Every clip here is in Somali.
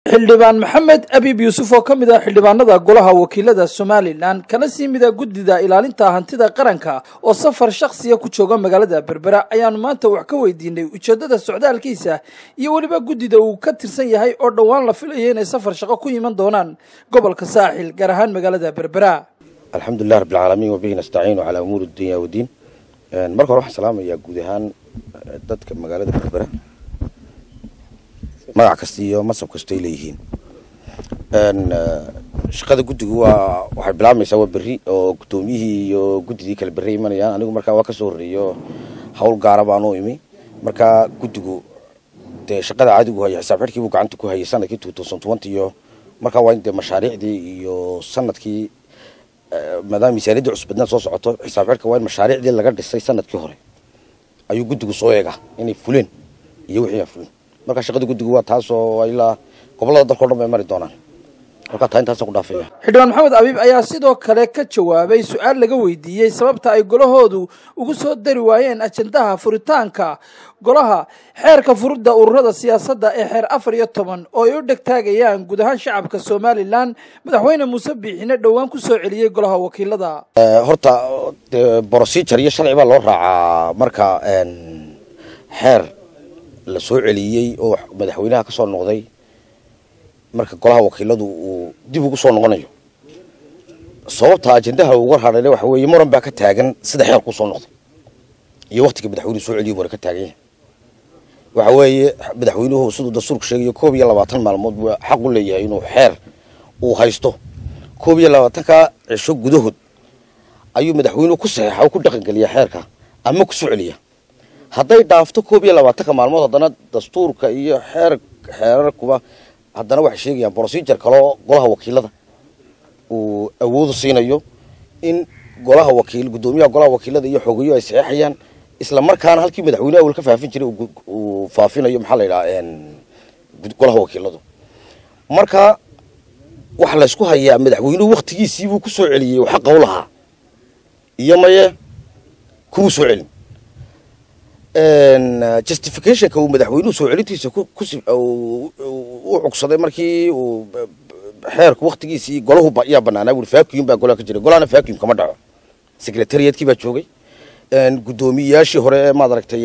xildhibaan maxamed abiib yuusuf oo ka mid ah xildhibaanada golaha wakiilada somalilan kana sii mida guddida ilaalinta hantida qaranka oo safar shakhsiya ku jooga magaalada berbera ayaanu maanta wax ka weydiinay ujeeddada socdaalkiisa iyo weliba guddida uu ka tirsan yahay oo dhowaan la filayo inay safar shaqo ku iman doonaan gobolka saaxil gaar ahaan magaalada berbera alxamdulilah rabbilcaalamiin wabihi nastaciinu calaa umuuri dunya wadiin marka hore waxaan salaamayaa guud ahaan dadka magaalada berbera magac kasta iyo masab kasta ay leeyihiin shaqada guddigu waa waxay bilaabmaysaa waa berri oo guddoomiyihii iyo guddidii kale berri imanayaan anigu markaa waa ka soo horreeyo hawl gaara baan u imi markaa guddigu dee shaqada caadigu haya xisaab xidhkii buu gacanta ku hayay sanadkii two thousand twenty iyo markaa waa in dee mashaariicdii iyo sanadkii maadaama miisaaniyaddii cusbadna soo socoto xisaab xidhka waa in mashaariicdii laga dhisay sanadkii hore ayuu guddigu soo eegaa inay fuleen iyo wixii aan fulen markaa shaqada guddigu waa taasoo ilaa gobollada dalkao dhan bay mari doonaan markaa taa intaasaan ku dhaafaya xildhibaan maxamed abiib ayaa sidoo kale ka jawaabay su-aal laga weydiiyey sababta ay golahoodu ugu soo dari waayeen ajendaha furitaanka golaha xeerka furudda ururada siyaasadda ee xeer afar iyo toban oo ay u dhegtaagayaan guud ahaan shacabka somalilan madaxweyne muuse biixine dhowaan ku soo celiyey golaha wakiilada horta dee procedure iyo sharci baa loo raacaa marka xeer la soo celiyey oo madaxweynaha ka soo noqday marka golaha wakiiladu uu dib ugu soo noqonayo sababta ajendaha uga hadhayna waxa weeye muran baa ka taagan sida xeer kuu soo noqday iyo waktiga madaxweynuhu soo celiyo muran ka taagan yahay waxa weeye madaxweynuhu siduu dastuurku sheegayo koob iyo labaatan maalmood buu xaq u leeyahay inuu xeer uu haysto koob iyo labaatanka cisho gudahood ayuu madaxweynuhu ku saxeexa oo ku dhaqangeliyaa xeerka ama ku soo celiya hadday dhaafto koob iyo labaatanka maalmood haddana dastuurka iyo xeer xeerarkuba haddana waxay sheegayaan procedure kaloo golaha wakiilada uu awoodu siinayo in golaha wakiil guddoomiyaha golaha wakiilada iyo xogeyo ay saxeexayaan isla markaana halkii madaxweyne awal ka faafin jiray uu faafinayo maxaa la yidhaha golaha wakiiladu marka waxa laysku hayaa madaxweynuhu waktigiisii buu ku soo celiyey oo xaqa u lahaa iyo maye kumuu soo celin justificationka uu madaxweynuhu soo celintiisa u cugsaday markii uu xeerku waktigiisii golahu yaa banaanaa bui vacuum baa golaha ka jiray golahana vacuum kama dhaco secretariatkii baa joogay guddoomiyayaashii hore ee maad aragtay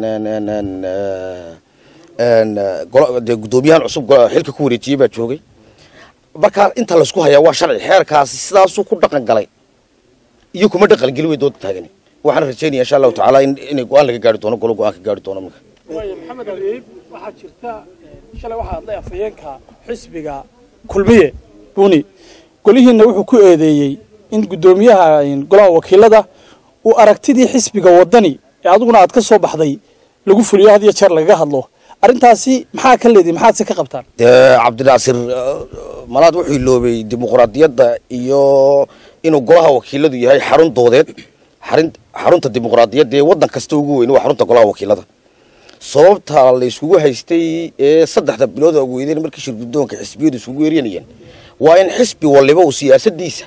dee guddoomiyahan cusub xilka ku wareejiyey baa joogay markaa inta laysku hayaa waa sharci xeerkaasi sidaasuu ku dhaqan galay iyo kuma dhaqan geli way dooda taagani waxaan rajaynaya insha allahu tacaala inay go-aan laga gaari doono golo go-aan ka gaari doono marka waaya maxamed abiib waxaa jirta shalay waxaa hadlay afhayeenka xisbiga kulmiye buni golihiina wuxuu ku eedeeyey in guddoomiyaha golaha wakiilada uu aragtidii xisbiga wadani ee adiguna aad ka soo baxday lagu fuliyo had iyo jeer lagaga hadlo arrintaasi maxaa ka leedihi maxaad se ka qabtaan dee cabdinaasir malaad wuxuu iloobay dimuqraadiyadda iyo inuu golaha wakiiladu yahay xarun doodeed xarin xarunta dimuqraadiyadda ee waddan kasta ugu weyn waa xarunta golaha wakiilada sababta la isugu haystay ee saddexda bilood ugu weydeen markii shir guddoonka xisbiyadu isugu weeryanayeen waa in xisbi waliba uu siyaasadiisa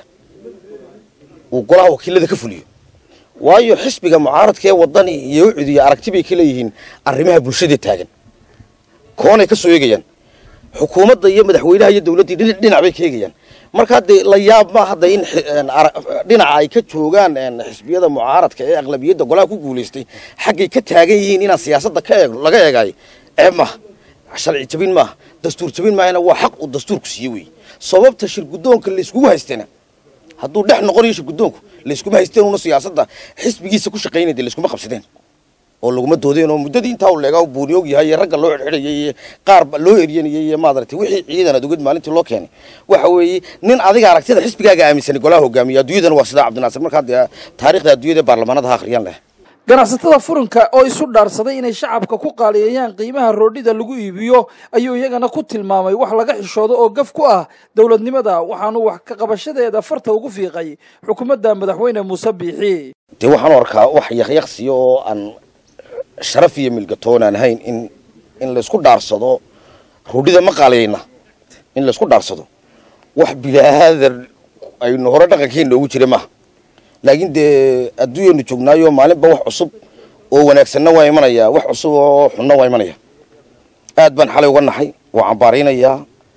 uu golaha wakiilada ka fuliyo waayo xisbiga mucaaradka ee wadani iyo ucud iyo aragti bay ka leeyihiin arrimaha bulshada taagan koonay ka soo eegayaan xukuumadda iyo madaxweynaha iyo dawladdii dhinac bay ka eegayaan markaa dee la yaab ma hadda in dhinaca ay ka joogaan xisbiyada mucaaradka ee aqlabiyadda golaha ku guulaystay xaggay ka taagan yihiin inaan siyaasadda ka eeg laga eegaayo ceeb maaha sharci jabin maaha dastuur jabin maahana waa xaq uu dastuurku siiye wey sababta shir guddoonka layskugu haystana hadduu dhex noqonayo shir guddoonku layskuma haysteen una siyaasadda xisbigiisa ku shaqaynay dee layskuma qabsadeen oo laguma doodeen oo muddadii intaa u leegaa buuniyoog yahay iyo ragga loo xidxidhayay iyo qaar loo eryanayay iyo maadaragtay wixii ciidan ad oged maalintii loo keenay waxa weeye nin adiga aragtida xisbigaaga aaminsanay golaha hogaamiya adduunyadana waa sidaa cabdinaasir markaa dee taarikhda adduunyada ee baarlamaanada ha akhriyaan leh ganacsatada furanka oo isu dhaarsaday inay shacabka ku qaaliyeeyaan qiimaha roodhida lagu iibiyo ayuu iyagana ku tilmaamay wax laga xishoodo oo gaf ku ah dowladnimada waxaanu wax ka qabashadeeda farta ugu fiiqay xukuumadda madaxweyne muuse biixi dee waxaanu arkaa wax yaqyaqsiya oo aan sharaf iyo milgatoon aan ahayn in in laysku dhaarsado roodhida ma qaaliyayna in laysku dhaarsado wax bilaadan aynu hore dhaqankeena ugu jira maaha laakiin dee adduunyanu joognaayo maalinba wax cusub oo wanaagsanna waa imanaya wax cusub oo xunna waa imanaya aad baan xalay uga naxay waa cambaaraynayaa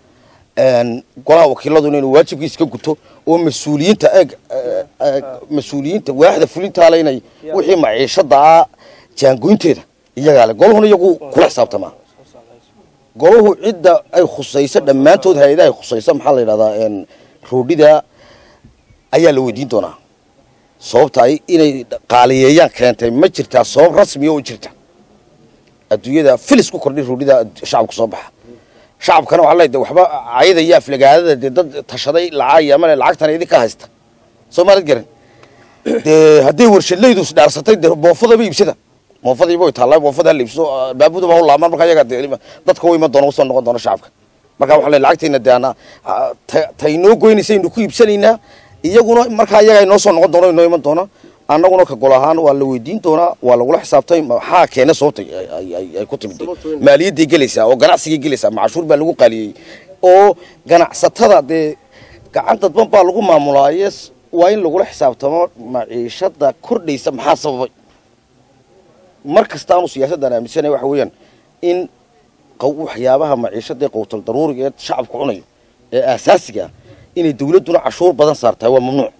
golaha wakiiladuna inuu waajibkiisa ka guto oo mas-uuliyiinta eeg mas-uuliyiinta waaxda fulintaale inay wixii maciishada ah jaangoynteeda iyagaa le golahuna iyagu kula xisaabtamaa golahu cidda ay khusayso dhammaantood hay-adaha ay khusayso maxaa la yidhahdaa roodhida ayaa la weydiin doonaa sababta ay inay qaaliyeeyaan keentay ma jirtaa sabab rasmiya oo jirta adduunyada filis ku kordhay roodhida shacabka soo baxa shacabkana waxaa leedahay waxba cayada iyo aflagaadada dee dad tashaday lacag ama lacagtana idinka haysta soo maalad garan dee hadday warshadlaydu isdhaarsatay dee moofadaba iibsada moofadiiba way taallaa moofada la iibso baabudaba u laamaan marka iyaga dee dadka u iman doona usoo noqon doona shacabka marka waxaa leedahay lacagtayna dee ana taynoo goynaysaynu ku iibsanaynaa iyaguna markaa iyaga inoo soo noqon doona inoo iman doona annaguna ka gol ahaan waa la weydiin doonaa waa lagula xisaabtay maxaa keena sababta ay ku timid maaliyadday gelaysaa oo ganacsigay gelaysaa macashuur baa lagu qaaliyey oo ganacsatada dee gacan dadban baa lagu maamulaaye waa in lagula xisaabtamo maciishada kordhaysa maxaa sababay mar kasta aanu siyaasaddan aaminsanay waxa weeyaan in waxyaabaha maciishada ee qowtal daruuriga ee shacabku cunayo ee aasaasiga ah inay dawladduna cashuur badan saartahay waa mamnuuc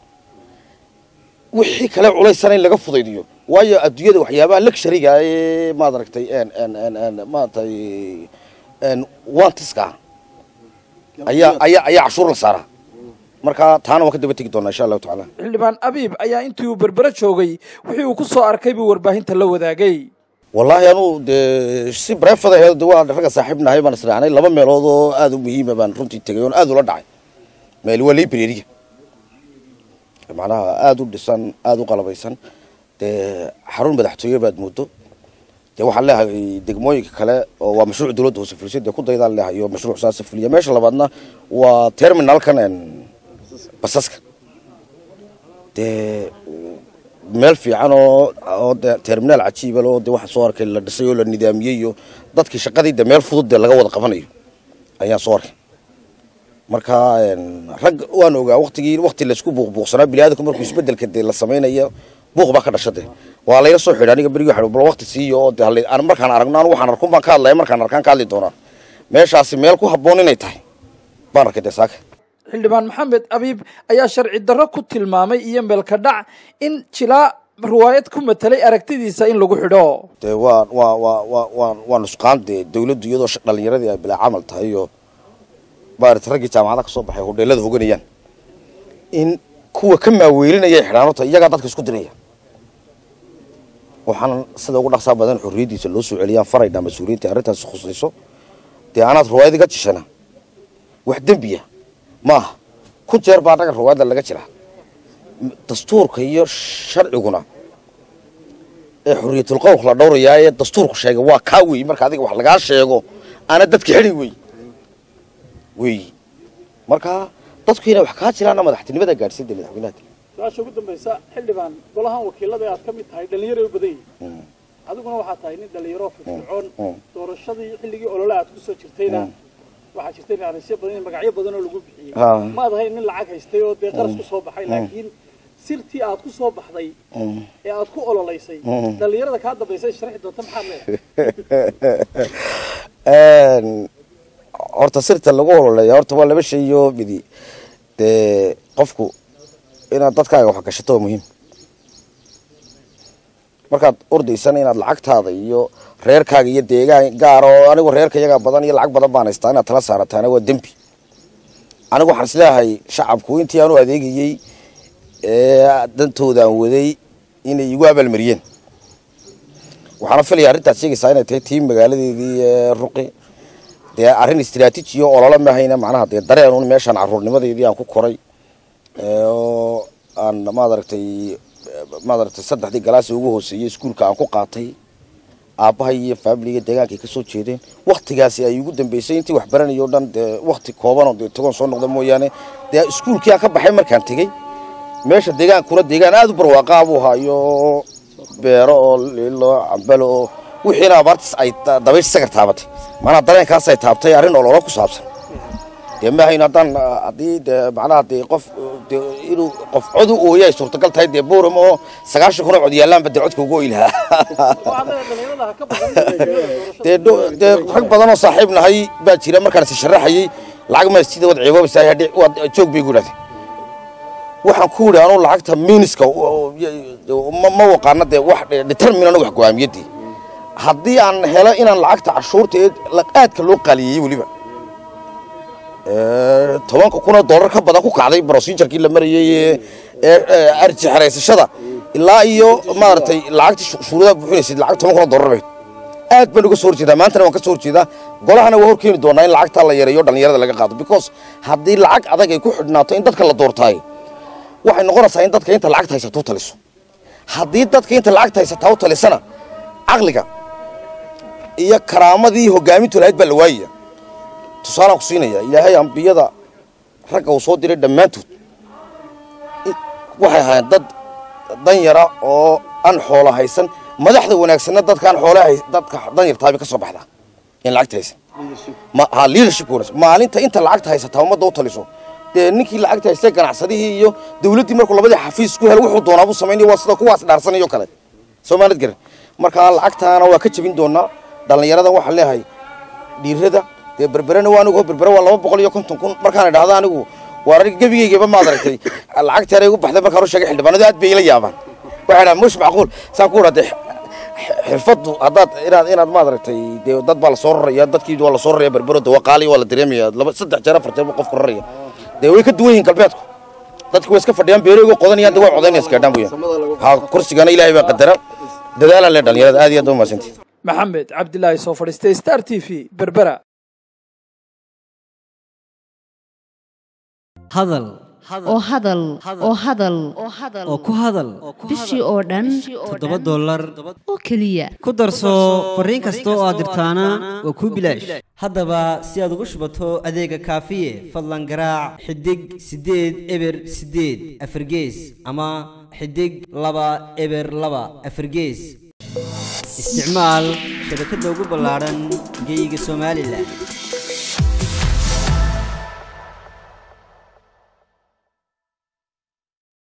wixii kale culaysana in laga fudaydiyo waayo adduunyada waxyaabaha luxuriga ee maad aragtay maaragtay wantiska ayaa ayaa ayaa cashuur la saaraa marka taana waan ka daba tegi doonaa insha allahu tacaala xildhibaan abiib ayaa intii uu berbere joogay wixii uu ku soo arkay buu warbaahinta la wadaagay wallaahi anuu dee si brefad aheed de waa ragga saaxiibnahay baan israacnay laba meelood oo aada u muhiima baan runtii tegay oon aada ula dhacay meel waa librariga macnaha aada u dhisan aada u qalabaysan dee xarun madaxtooye baad moodo dee waxaan leehay degmooyinka kale oo waa mashruuc dawladda hoose fulisay dee ku daydaan leehay oo mashruuc saasa fuliya meesha labaadna waa terminalkan basaska dee meel fiican oo oo de terminaal cajiibal oo dee waxaa soo arkay la dhisay oo la nidaamiyey iyo dadkii shaqadii de meel fudud dee laga wada qabanayo ayaan soo arkay marka rag waan ogaa waktigii wakti laisku buuqbuuqsanaa biniaadamku markuu isbedelka dee la samaynayo buuq baa ka dhasha de waa layla soo xidha aniga berigi waxa bal wakti siiyo oo de hal markaan aragno anu waxaan arkun baan ka hadlaya markaan arkaan ka hadli doonaa meeshaasi meel ku habboon inay tahay baan arkay dee saaka xildhibaan maxamed abiib ayaa sharci darro ku tilmaamay iyo meelka dhac in jilaa riwaayad ku matelay aragtidiisa in lagu xidho dee waa waa waa waa waa waa nusqaan dee dawladdu iyadoo dhalinyaradii ay bilaa camal tahay iyo maarata raggii jaamacadaha ka soo baxay hodheelada hoganayaan in kuwa ka maaweelinaya xidhaanota iyagaa dadka isku diraya waxaan sida ugu dhaqsaa badan xorriyaddiisa loo soo celiyaan faraydhaa mas-uuliyiinta arrintaasi khusayso dee anaad riwaayad iga jishana wax dembiya ma aha ku jeer baa dhagan riwaayadda laga jiraa dastuurka iyo sharciguna ee xorriyatul qowlka la dhowrayaa ee dastuurku sheegay waa kaa weey marka adiga wax lagaa sheego aana dadka xidhi wey wey marka dadku inay wax kaa jiraana madaxtinimada gaadhsiin de madaxweynaha su-aasha ugu dambaysa xildhibaan golahan wakiilada aad ka mid tahay dhallinyaro u badan yihiin adiguna waxaa tahay nin dhallinyaro firfircoon doorashadii xilligii olole aad kusoo jirtayna waxaa jirtay nanisyo badan in magacyo badan oo lagu bixiyey maad ahayn nin lacag haystay oo dee qaras ku soo baxay laakiin sirtii aad ku soo baxday ee aad ku ololaysay dhallinyarada kaa dambaysay sharxi doonta maxaad leedahay horta sirta lagu ololeeya horta waa laba shay iyo midi dee qofku inaad dadkaaga wax gashato waa muhiim markaad ordaysana inaad lacagtaada iyo reerkaaga iyo deegaan gaar oo anigu reerka iyagaa badan iyo lacag badan baan haystaa inaad tala saarataana waa dembi anigu waxaan isleeyahay shacabku intii aanu adeegayey ee dantoodaan waday inay igu abaalmariyeen waxaana filaya arrintaad sheegaysaa inay tahay tii magaaladeedii ruqi dee arrin istraatiiji oo olole mahayna macnaha dee dareen un meeshaan caruurnimadeydii aan ku koray oo aan maad aragtay maad aragtay saddexdii galaasi ugu hooseeyey iskuulka aan ku qaatay aabbahay iyo faamiliga deegaanka ay ka soo jeedeen waktigaasi ay ugu dambeysay intii wax baranayay o dhan dee wakti koobanoo dee tagoon soo noqda mooyaane dee iskuulkii aan ka baxay markaan tegey meesha deegaankuna deegaan aada u barwaaqaa buu ahaa iyo beero oo lilo cambalo oo wixiina abaartis ay dabaysh sagar taabatay maanaa dareenkaas ay taabtay arrin ololo ku saabsan dee maahayn haddaan haddii dee macnaha dee qof dee inuu qof cod u ooya ay suurtagal tahay dee booram oo sagaashan kun oo cod yaallaanba dee codka ugu oy lahaa dee dee rag badan oo saaxiib nahay baa jira markaan is sharaxayey lacag ma sida wad ceeboobaysaa hadhi waad joog bay ku idhahdeen waxaan ku yidhi anuu lacagta miiniska ma ma waqaana dee wax determinana wax go'aamiyadii haddii aan helo inaan lacagta cashuurta ee aadka loo qaliyeyey weliba tobanka kunoo dollar ka badan ku kacday procedurekii la marayey ee arji xaraysashada ilaa iyo maaragtay lacagtii shuruudaha buuxinaysay lacag toban kunoo dollar bayd aad baan uga soo horjeedaa maantana waan ka soo horjeedaa golahana waa horkeeni doonaa in lacagtaa la yareeyo dhallinyarada laga qaado because haddii lacag adag ay ku xidhnaato in dadka la doortaay waxay noqonaysaa in dadka inta lacagta haysata u taliso haddii dadka inta lacagta haysataa u talisana caqliga iyo karaamadii hogaamintu lahayd baa la waayaya tusaalaan ku siinaya ilaahay ambiyada ragga uu soo diray dhammaantood waxay ahaayeen dad dan yara oo aan xoolo haysan madaxda wanaagsanna dadkaan xoolaha dadka dan yartaabi ka soo baxdaa in lacagta haysan ha leadershipka wanaagsan maalinta inta lacagta haysataa ummadda u taliso dee ninkii lacagta haystay ganacsadihii iyo dawladdii markuu labadii xafiis ku helo wuxuu doonaa buu samaynaya waa sida kuwaas dhaarsanayo kale soomaalid garan markaa lacagtaana waa ka jebin doonaa dhallinyaradan waxaan leeyahay dhiirada dee berberena waa anigu berbere waa laba boqol iyo konton kun markaan idhahda anigu waa aniga gebigaygaba maad aragtay lacagtii anay igu baxday markaan u sheegay xildhibaanadu aad bay ila yaabaan waxay dhahan mush macquul saan ku idhaa dee xirfaddu haddaad inaad inaad maad aragtay dee dad baa lasoo raraya dadkii waa lasoo raraya berbero de waa qaali waa la dareemaya laba saddex jeer afar jeer buu qofku raraya dee way ka duwan yihiin galbeedku dadku way iska fadhiyaan beereygo qodanayaan de way codaynaya iskaadhaan buya ha kursigana ilaahay baa qadara dadaalaan le dhalinyarada aad iyo aad ba mahadsantihi maxamed cabdilaahi soo fadhiistay star t v berbera hadal oo hadal oo hadal oo ku hadal bishii oo dhan toddoba dollar oo keliya ku darso fariin kasta oo aad dirtaana waa kuu bilaash haddaba si aad ugu shubato adeega kaafiye fadlan garaac xidig siddeed eber siddeed afargees ama xidig laba eber laba afargees isticmaal shabakadda ugu ballaadhan geeyiga somalilan